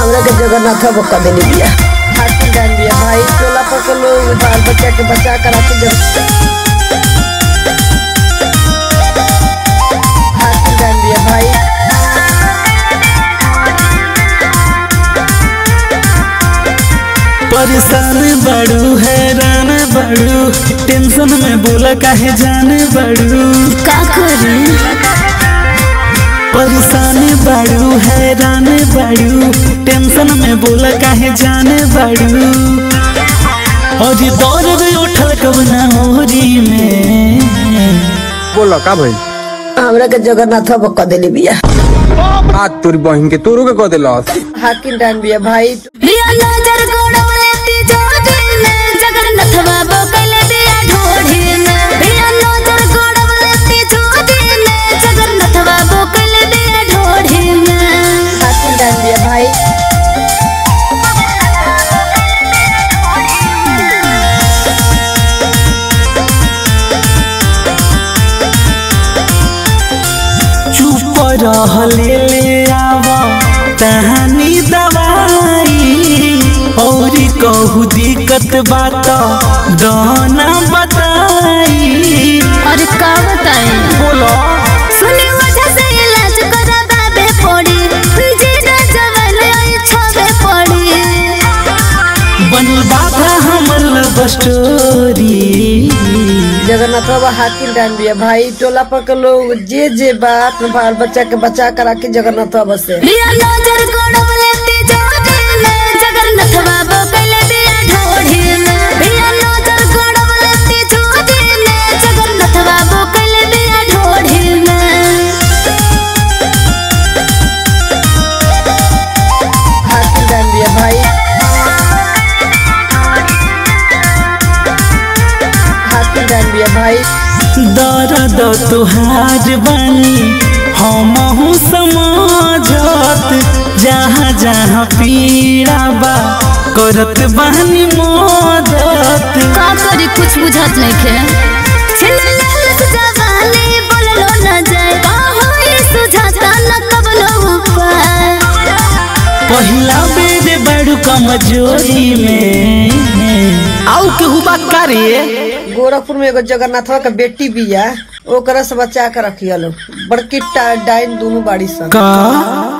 हमरा के जगन्नाथ बक्का देली बिया हाथी डाल बिया भाई टोला पर के लोग बाल बच्चा के बचा कर आके जग हाथी डाल बिया भाई परेशान बड़ू हैरान बड़ू टेंशन में बोला काहे जाने बड़ू का करी परेशान बड़ू हैरान बड़ू टेंशन में बोला काहे जाने बड़ू और दौड़ उठल कब ना होरी में बोलो का भाई हमरा के जगन्नाथ बक्का देली बिया आज तोरी बहिन के तोरो के कह दिलस हाथी डाल बिया भाई लिया नजर गोड़वले तिजोरी में जगन्नाथ बाबा कैले दिया ढोढ़ी में लिया नजर गोड़वले तिजोरी में जगन्नाथ बाबा कैले दिया ढोढ़ी में हाथी डाल बिया भाई चुप रह ले ले आवा तहानी दवाई और कहू दिक्कत बात दाना बताई और का बताएं बोलो सुनी वजह से इलाज करा बाबे पड़ी जीना जवान आई छबे पड़ी बनल बाबा हमर लव स्टोरी जगन्नाथ बाबा हाथी डाल बिया भाई टोला पर के लोग जे जे बात बाल बच्चा के बचा कर आके जगन्नाथ बाबा से लिया नजर गोड़वले तिजोरी में जगन्नाथ बाबा कैले दिया ढोढ़ी में लिया नजर गोड़वले तिजोरी में जगन्नाथ बाबा कैले दिया ढोढ़ी में हाथी डाल बिया भाई हाथी डाल बिया भाई दर्द तुहार बनी हमहू समाजत जहाँ जहाँ पीड़ा बा करत बहनी मदत का करी कुछ बुझत नहीं खे छिलल जवानी बोललो न जाए का होई सुझाता न कबलो उपाय पहिला बेर बड़ू कमजोरी में आउ केहू बात करे गोरखपुर में एगो जगन्नाथ बाबा के बेटी बिया ओकरा से बचा के रखिया लोग बड़की टा- डाइन दोनों बाड़ी सन का